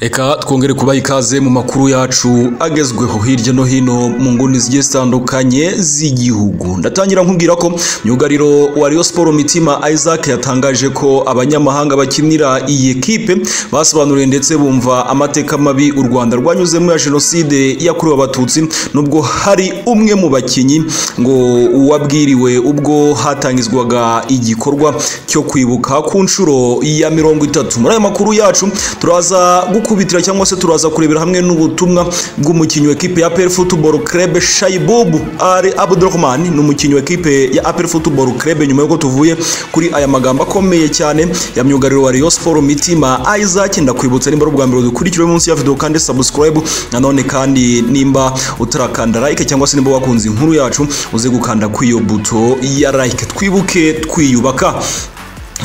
reka twongere kubaha ikaze mu makuru yacu agezweho hirya no hino mu nguni zigiye zitandukanye z'igihugu ndatangira nkubwira ko myugariro wa Rayon Sport Mitima Isaac yatangaje ko abanyamahanga bakinira iyi kipe basobanuriye ndetse bumva amateka mabi u Rwanda rwanyuzemo ya jenoside yakorewe abatutsi nubwo hari umwe mu bakinnyi ngo uwabwiriwe ubwo hatangizwaga igikorwa cyo kwibuka ku nshuro ya mirongo itatu muri aya makuru yacu turaza gukubitira cyangwa se turaza kurebera hamwe n'ubutumwa bw'umukinnyi wa ekipe ya APR Football Club Shaibob Ali Abdurrahman ni umukinnyi wa ekipe ya APR Football Club nyuma y'uko tuvuye kuri aya magambo akomeye cyane ya myugariro wa Rayon Sport Mitima Isaac ndakwibutsa nimba ari ubwa mbere dukurikire munsi ya video kandi subscribe nanone kandi nimba utarakanda like cyangwa se nimba wakunze inkuru yacu uze gukanda kuri iyo buto ya like twibuke twiyubaka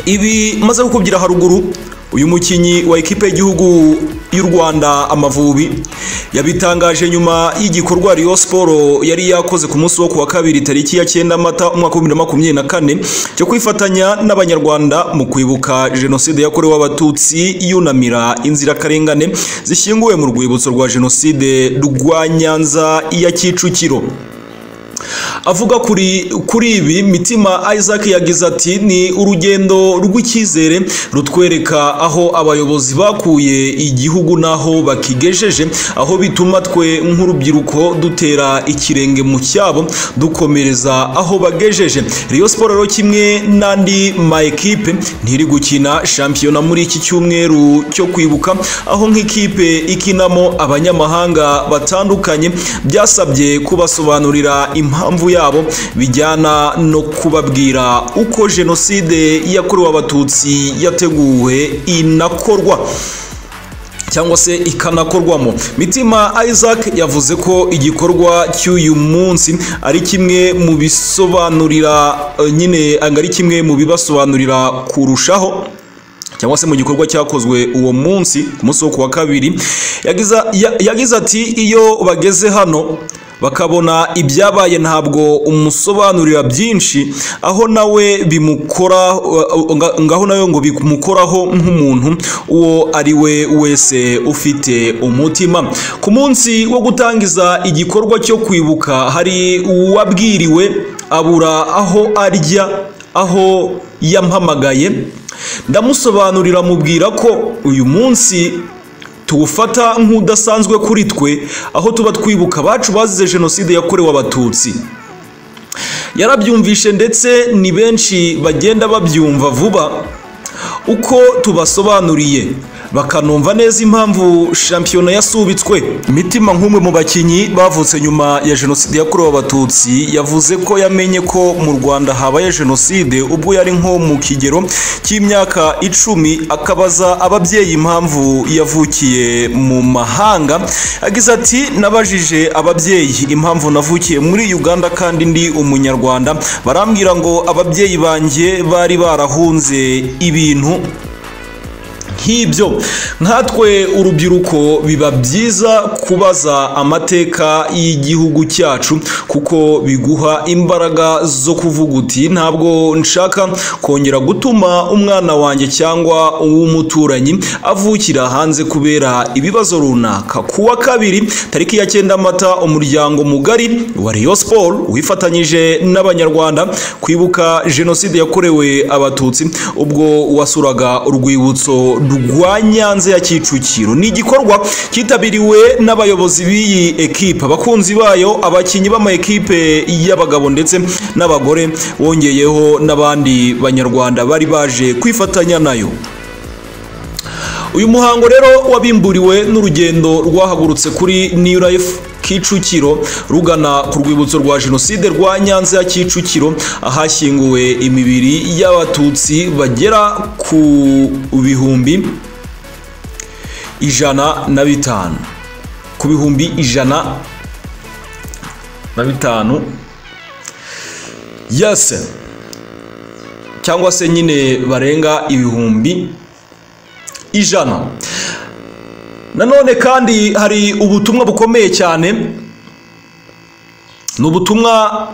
ibi maze kukubwira haruguru uyu mukinnyi wa ekipe y'igihugu y'u Rwanda Amavubi yabitangaje nyuma y'igikorwa Rayon Sport yari yakoze ku munsi wo kuwa kabiri tariki ya 9 Mata umwaka wa 2024 cyo kwifatanya n'abanyarwanda mu kwibuka jenoside yakorewe abatutsi yunamira inzirakarengane zishyinguwe mu rwibutso rwa jenoside rwa Nyanza ya Kicukiro avuga kuri kuri ibi mitima isaac yagize ati ni urugendo rw'icyizere rutwereka aho abayobozi bakuye igihugu n'aho bakigejeje aho bituma twe nk'urubyiruko dutera ikirenge mu cyabo dukomereza aho bagejeje Rayon Sport rero kimwe n'andi ma ekipe ntiri gukina shampiyona muri iki cyumweru cyo kwibuka aho nk'ikipe ikinamo abanyamahanga batandukanye byasabye kubasobanurira impamvu yabo bijyana no kubabwira uko jenoside yakorewe abatutsi yateguwe inakorwa cyangwa se ikanakorwamo mitima isaac yavuze ko igikorwa cy'uyu munsi ari kimwe mu bisobanurira nyine ari kimwe mu bibasobanurira kurushaho cyangwa se mu gikorwa cyakozwe uwo munsi ku munsi wo kuwa kabiri yagize ati iyo bageze hano bakabona ibyabaye ntabwo umusobanurira byinshi aho nawe bimukora ngaho nawe ngo bimukoraho nk'umuntu uwo ari we wese ufite umutima ku munsi wo gutangiza igikorwa cyo kwibuka hari uwabwiriwe abura aho arya aho yampamagaye ndamusobanurira mubwira ko uyu munsi tuwufata nk'udasanzwe kuri twe aho tuba twibuka abacu bazize jenoside yakorewe abatutsi yarabyumvishe ndetse ni benshi bagenda babyumva vuba uko tubasobanuriye bakanumva neza impamvu shampiyona yasubitswe imitima nk'umwe mu bakinnyi bavutse nyuma ya jenoside yakorewe abatutsi yavuze ko yamenye ko mu rwanda habaye jenoside ubwo yari nko mu kigero cy'imyaka icumi akabaza ababyeyi impamvu yavukiye mu mahanga yagize ati nabajije ababyeyi impamvu navukiye muri uganda kandi ndi umunyarwanda barambwira ngo ababyeyi banjye bari barahunze ibintu nk'ibyo nkatwe urubyiruko biba byiza kubaza amateka y'igihugu cyacu kuko biguha imbaraga zo kuvuga uti ntabwo nshaka kongera gutuma umwana wanjye cyangwa uw'umuturanyi avukira hanze kubera ibibazo runaka kuwa kabiri tariki ya cyenda mata umuryango mugari wa Rayon Sport wifatanyije n'abanyarwanda kwibuka jenoside yakorewe abatutsi ubwo wasuraga urwibutso rwa nyanza ya kicukiro ni igikorwa cyitabiriwe n'abayobozi b'iyi ekipe abakunzi bayo abakinnyi b'ama ekipe y'abagabo ndetse n'abagore bongeyeho n'abandi banyarwanda bari baje kwifatanya nayo uyu muhango rero wabimburiwe n'urugendo rwahagurutse kuri new life kicukiro rugana ku rwibutso rwa jenoside rwa nyanza ya kicukiro ahashyinguwe imibiri y'abatutsi bagera ku bihumbi ijana na bitanu ku bihumbi ijana na bitanu yase cyangwa se nyine barenga ibihumbi ijana nanone kandi hari ubutumwa bukomeye cyane ni ubutumwa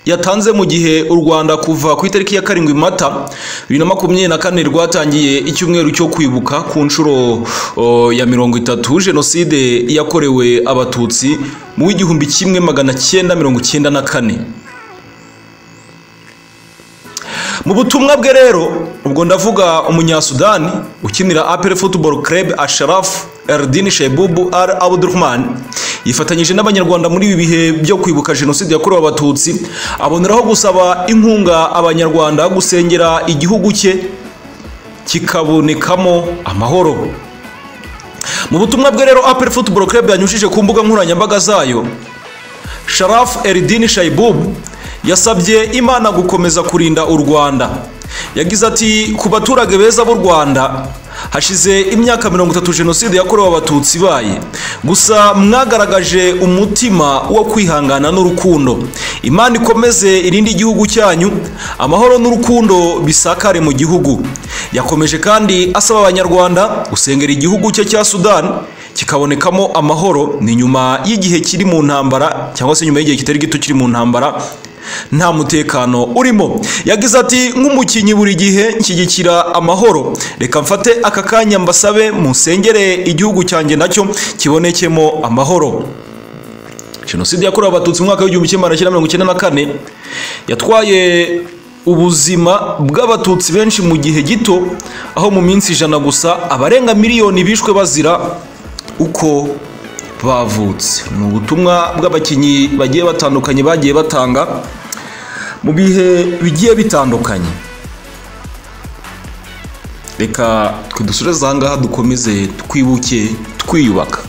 yatanze mu gihe u rwanda kuva ku itariki ya karindwi mata bibiri na makumyabiri na kane rwatangiye icyumweru cyo kwibuka ku nshuro o, ya mirongo itatu jenoside yakorewe abatutsi mu w'igihumbi kimwe magana cyenda mirongo cyenda na kane mu butumwa bwe rero ubwo ndavuga umunyasudani ukinira apel football club asharaf erdin shebubu al abdurahman yifatanyije n'abanyarwanda muri ibi bihe byo kwibuka jenoside yakorewe abatutsi aboneraho gusaba inkunga abanyarwanda gusengera igihugu cye kikabonekamo amahoro mu butumwa bwe rero apel football club yanyujije ku mbuga nkoranyambaga zayo sharaf eridini shaibubu yasabye imana gukomeza kurinda u rwanda yagize ati ku baturage beza b'u rwanda hashize imyaka mirongo itatu jenoside yakorewe abatutsi ibaye gusa mwagaragaje umutima wo kwihangana n'urukundo imana ikomeze irinde igihugu cyanyu amahoro n'urukundo bisakare mu gihugu yakomeje kandi asaba abanyarwanda gusengera igihugu cye cya sudani kikabonekamo amahoro ni nyuma y'igihe kiri mu ntambara cyangwa se nyuma y'igihe kitari gito kiri mu ntambara nta mutekano urimo yagize ati nk'umukinnyi buri gihe nshyigikira amahoro reka mfate aka kanya mbasabe musengere igihugu cyanjye nacyo kibonekemo amahoro jenoside yakorewe abatutsi mu mwaka w'igihumbi kimwe magana cyenda mirongo icyenda na kane yatwaye ubuzima bw'abatutsi benshi mu gihe gito aho mu minsi ijana gusa abarenga miliyoni bishwe bazira uko bavutse ni ubutumwa bw'abakinnyi bagiye batandukanye bagiye batanga mu bihe bigiye bitandukanye reka twe dusoreze aha ngaha dukomeze twibuke twiyubaka